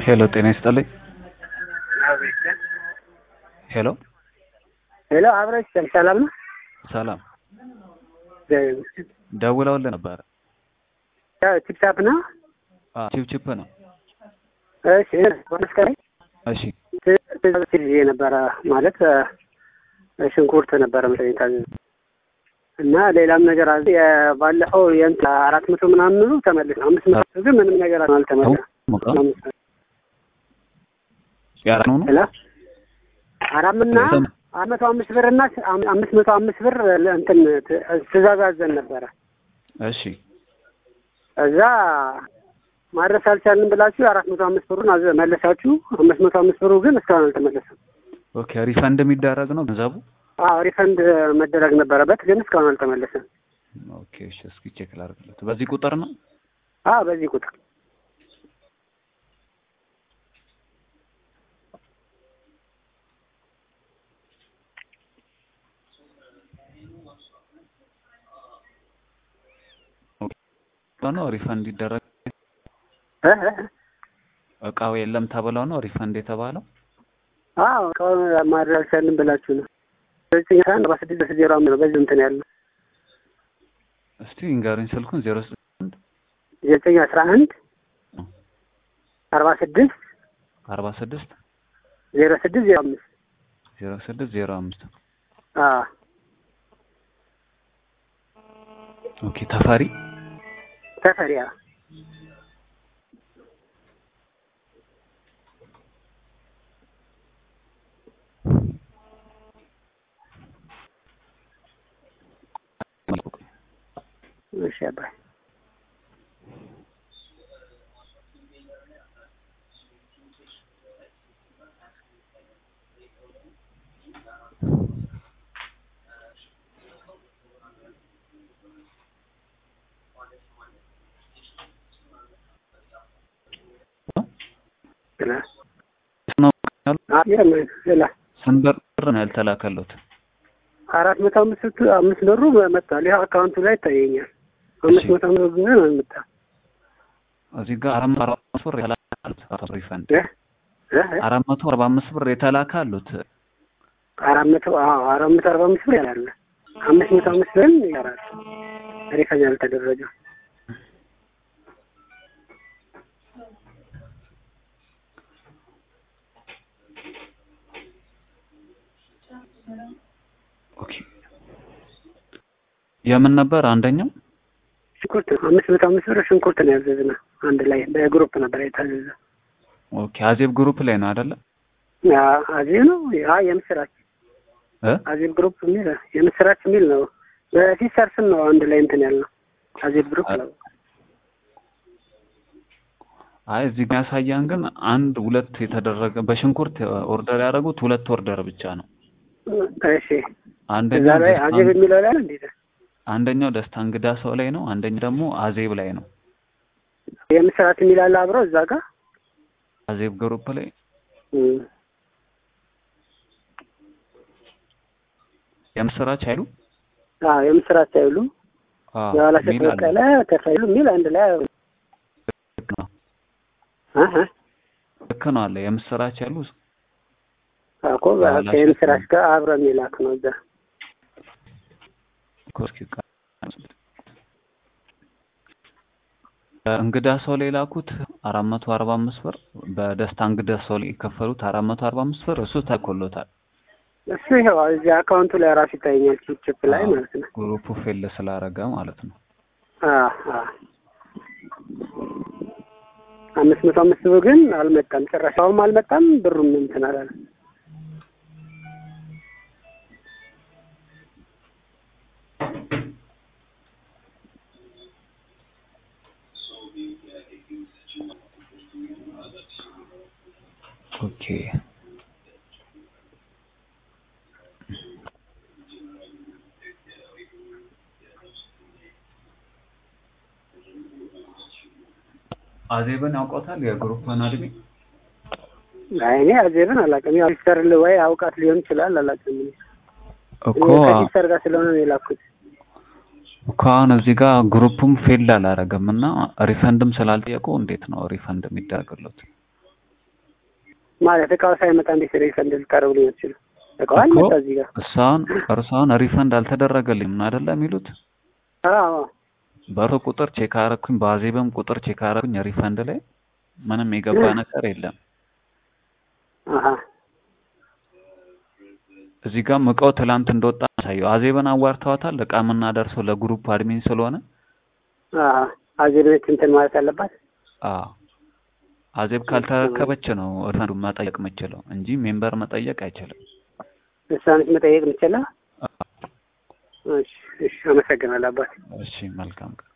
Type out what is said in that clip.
ሄሎ ጤና ይስጥልኝ። ሄሎ ሄሎ አብረሽ ሰላም ነው? ሰላም ደውለውልህ ነበረ? ቲፕታፕ ነው? አዎ ቺፕቺፕ ነው። እሺ መስከረ እሺ ትእዛዝ ይዤ ነበረ ማለት ሽንኩርት ነበረ መሰለኝ ታዘዝ እና ሌላም ነገር አለ። ባለፈው የእንትን አራት መቶ ምናምኑ ተመልስ አምስት መቶ ግን ምንም ነገር አልተመለሰም። ሞቃ ያራ ነው ነው ሄሎ አራምና አራት መቶ አምስት ብር እና አምስት መቶ አምስት ብር እንትን ትእዛዝ አዘን ነበረ። እሺ እዛ ማድረስ አልቻልንም ብላችሁ አራት መቶ አምስት ብሩን አዘ መለሳችሁ። አምስት መቶ አምስት ብሩ ግን እስካሁን አልተመለሰም። ኦኬ ሪፈንድ የሚደረግ ነው ገንዘቡ? አዎ ሪፈንድ መደረግ ነበረበት ግን እስካሁን አልተመለሰም። ኦኬ እሺ እስኪ ቼክ ላድርግለት። በዚህ ቁጥር ነው? አዎ በዚህ ቁጥር ነው ሪፈንድ ይደረግ እ እ እቃው የለም ተብለው ነው ሪፈንድ የተባለው? አዎ እቃውን ማድረግ አልቻልንም ብላችሁ ነው። ዘጠኝ አስራ አንድ አርባ ስድስት ዜሮ አምስት ነው በዚህ እንትን ያለው እስቲ ንገሩኝ ስልኩን ዜሮ ስምንት ዘጠኝ አስራ አንድ አርባ ስድስት አርባ ስድስት ዜሮ ስድስት ዜሮ አምስት ዜሮ ስድስት ዜሮ አምስት አዎ ኦኬ ተፈሪ ተፈሪያ እሺ አባይ ስንት ብር ነው ያልተላከሉት? አራት መቶ አምስት አምስት ብሩ መጥቷል። ይኸው አካውንቱ ላይ ይታየኛል። አምስት መቶ አምስት ብር ነው አልመጣም። እዚህ ጋር አራት መቶ አርባ አምስት ብር የተላካሉት ሪፈንድ እ እ አራት መቶ አርባ አምስት ብር የተላካሉት አራት መቶ አዎ አራት መቶ አርባ አምስት ብር ያላለ አምስት መቶ አምስት ብርም ይቀራል ሪፈንድ ያልተደረገው ኦኬ የምን ነበር አንደኛው? ሽንኩርት ነው። አምስት መቶ አምስት ብር ሽንኩርት ነው ያዘዝነው አንድ ላይ በግሩፕ ነበር የታዘዘ። ኦኬ አዜብ ግሩፕ ላይ ነው አይደለ? አዜብ ነው ያ የምስራች እ አዜብ ግሩፕ የሚል የምስራች የሚል ነው። በሲስተር ስም ነው አንድ ላይ እንትን ያልነው አዜብ ግሩፕ ነው። አይ እዚህ ጋር ያሳያን ግን አንድ ሁለት የተደረገ በሽንኩርት ኦርደር ያደረጉት ሁለት ኦርደር ብቻ ነው። እሺ እዛ አንደኛው ላይ ደስታ አዜብ የሚለው ላይ እንዴት አንደኛው ደስታ እንግዳ ሰው ላይ ነው። አንደኛው ደግሞ አዜብ ላይ ነው። የምስራች የሚል አለ አብሮ እዛ ጋር አዜብ ግሩፕ ላይ እም። የምስራች አይሉ አዎ የምስራች አይሉ አዎ የኋላሸት ሚል አለ። በቀለ ተፈይሉ የሚል አንድ ላይ ልክ ነው አሀ ልክ ነው አለ የምስራች ያሉ እኮ ከየምስራች ጋር አብሮ የሚላክ ነው እዛ ኮስኪ እንግዳ ሰው ላይ ላኩት አራት መቶ አርባ አምስት ብር በደስታ እንግዳ ሰው ላይ የከፈሉት አራት መቶ አርባ አምስት ብር እሱ ተኮሎታል። እሱ ይኸው እዚህ አካውንቱ ላይ ራሱ ይታየኛል ቺፕ ቺፕ ላይ ማለት ነው። ግሩፑ ፌል ስላረገ ማለት ነው። አዎ አዎ አምስት መቶ አምስት ብር ግን አልመጣም፣ ጭራሻውም አልመጣም፣ ብሩም እንትን አላለም። ኦኬ አዜብን ያውቆታል የግሩፕን አድሜ አይ እኔ አዜብን አላውቅም። ያው ሲስተር ወይ አውቃት ሊሆን ይችላል አላውቅም። እኔ እኮ እኔ ከሲስተር ጋር ስለሆነ ነው የላኩት። እኮ አሁን እዚህ ጋር ግሩፑም ፌል አላረገም እና ሪፈንድም ስላልጠየቁ እንዴት ነው ሪፈንድ የሚደረግለት? ማለት እቃው ሳይመጣ እንዴት ሪፈንድ ልታደርጉልኝ አትችሉ? እቃው አልመጣ እዚህ ጋር እሷን እርሷን ሪፈንድ አልተደረገልኝም አይደለ የሚሉት አዎ በእርሶ ቁጥር ቼክ አረኩኝ፣ በአዜብም ቁጥር ቼክ አረኩኝ። ሪፈንድ ላይ ምንም የገባ ነገር የለም። አሀ እዚህ ጋርም እቃው ትላንት እንደወጣ ያሳየው። አዜብን አዋርተዋታል። እቃ የምናደርሰው ለግሩፕ አድሚን ስለሆነ አሀ አዜብ ነች እንትን ማለት አለባት። አዎ አዜብ ካልተረከበች ነው ሪፈንዱን መጠየቅ የምችለው እንጂ ሜምበር መጠየቅ አይችልም። እሷ ነች መጠየቅ የምችለው። እሺ እሺ፣ አመሰግናለሁ አባቴ። እሺ መልካም ቀን።